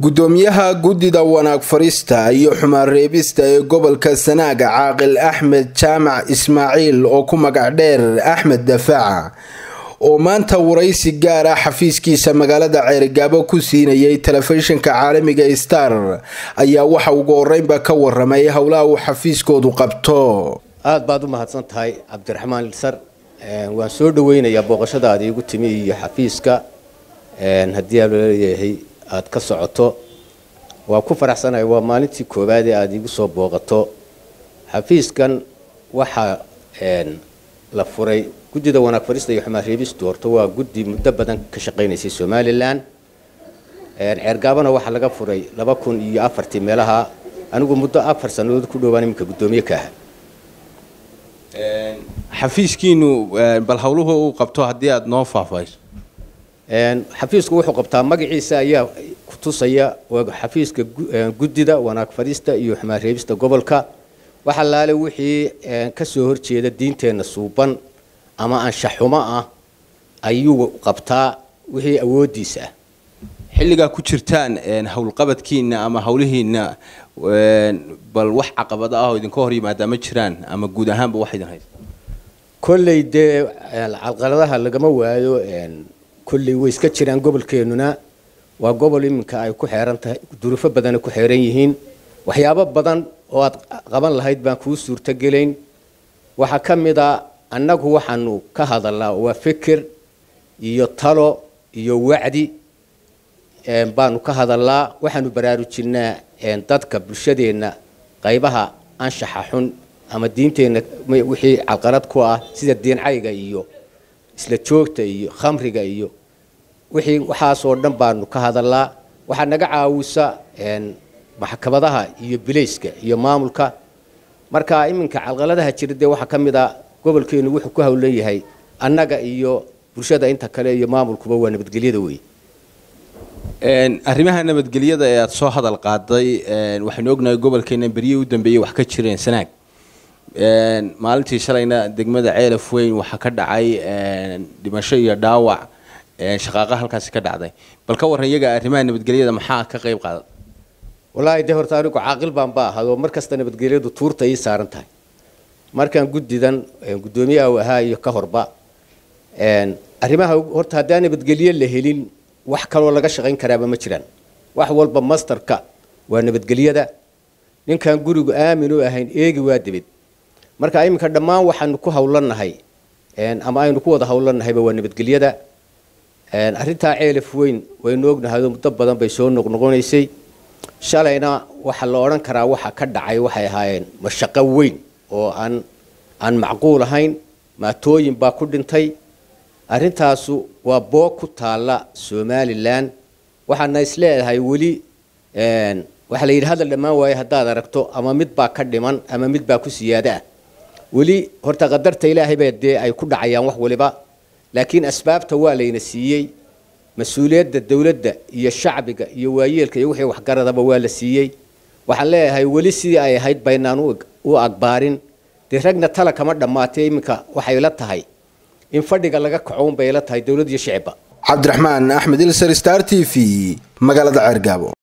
gudoomiyaha guddida wanaag farista iyo xumaan reebista ee gobolka sanaaga caaqil axmed jaamac ismaaciil oo ku magac dheer axmed dafaaca oo maanta waraysi gaar ah xafiiskiisa magaalada ceerigaabo ku siinayay telefishinka caalamiga star ayaa waxa ugu horeynba ka waramay howlaha uu xafiiskoodu qabto aada baad u mahadsan tahay cabdiraxmaan ilsar waan soo dhaweynayaa booqashadaada iigu timi iyo xafiiska haddii aleeyahay aada ka socoto waa ku faraxsanahay waa maalintii koowaad ee aada iigu soo booqato xafiiskan waxaa la furay guddida wanaag farista iyo xumaan reebistu horta waa guddi muddo badan ka shaqaynaysay somalilan ceergaabana waxaa laga furay laba kun iyo afartii meelaha anigu muddo afar sannadood ku dhowaan iminka guddoomiye ka aha xafiiskiinu bal howluhu uu qabto haddii aada noo faahfaahiso xafiisku wuxuu qabtaa magaciisa ayaa ku tusaya xafiiska guddida wanaag farista iyo xumaan reebista gobolka waxa laale wixii ka soo horjeeda diinteenna suuban ama anshaxumo ah ayuu qabtaa wixii awoodiisa ah xilligaa ku jirtaan howlqabadkiina ama howlihiina bal wax caqabada ah oo idinka hor yimaadaa ma jiraan ama guud ahaanba wax idin haysta kolley dee calqaladaha lagama waayo kolley way iska jiraan gobolkeenuna waa gobol iminka ay ku xeeran tahay durufo badana ku xeeran yihiin waxyaabo badan oo aad qaban lahayd baan kuu suurtogelayn waxaa ka mid a annagu waxaanu ka hadalnaa waa fikir iyo talo iyo wacdi baanu ka hadalnaa waxaanu baraarujinaa dadka bulshadeenna qaybaha anshaxa xun ama diinteenna wixii calqalad ku ah sida diincayga iyo isla joogta iyo khamriga iyo wixii waxaasoo dhan baanu ka hadalnaa waxaa naga caawisa maxkamadaha iyo bilayska iyo maamulka marka iminka calqaladaha jira dee waxaa ka mid a gobolkeenu wuxuu ku howlan yahay annaga iyo bulshada inta kale iyo maamulkuba waa nabadgelyada wey arrimaha nabadgelyada ee aada soo hadal qaaday waxaynu ognahay gobolkeena beryihii u dambeeyey wax ka jireen sanaag maalintii shalayna degmada ceelaf weyn waxaa ka dhacay dhimasho iyo dhaawac shaqaaqa halkaasi ka dhacday bal ka warran iyaga arrimaha nabadgelyada maxaa ka qayb qaaday wallaahi dee horta anigu caaqil baan ba ahado mar kasta nabadgelyadu tuurta ii saaran tahay markaan guddidan guddoomiyaha u ahaa iyo ka horba arrimaha horta haddaan nabadgelyo la helin wax kaloo laga shaqayn karaaba ma jiraan wax walba masterka waa nabadgelyada ninkaan gurigu aamin u ahayn eegi waa dibid marka iminka dhammaan waxaanu ku howlanahay ama aynu ku wada howlanahayba waa nabadgelyada arrintaa ceelaf weyn waynu ognahay muddo badan bay soo noqnoqonaysay shalayna waxaa la odhan karaa waxa ka dhacay waxay ahaayeen mashaqo weyn oo aan aan macquul ahayn maatooyin baa ku dhintay arrintaasu waa boog ku taalla somalilan waxaana isleedahay weli waxaa la yidhi hadal dhammaan waaye haddaad aragto ama mid baa ka dhiman ama mid baa ku siyaada ah weli horta qadarta ilaahay baa dee ay ku dhacayaan wax waliba laakiin asbaabta waa layna siiyey mas-uuliyadda dowladda iyo shacbiga iyo waayeelka iyo wixii waxgaradaba waa la siiyey waxaan leeyahay weli sidii ay ahayd baynaan u agbaarin dee ragna tala kama dhammaatay iminka waxay la tahay in fadhiga laga kacoun bay la tahay dowlad iyo shicibba cabdiraxmaan axmed ilsar star t v magaalada ceergaabo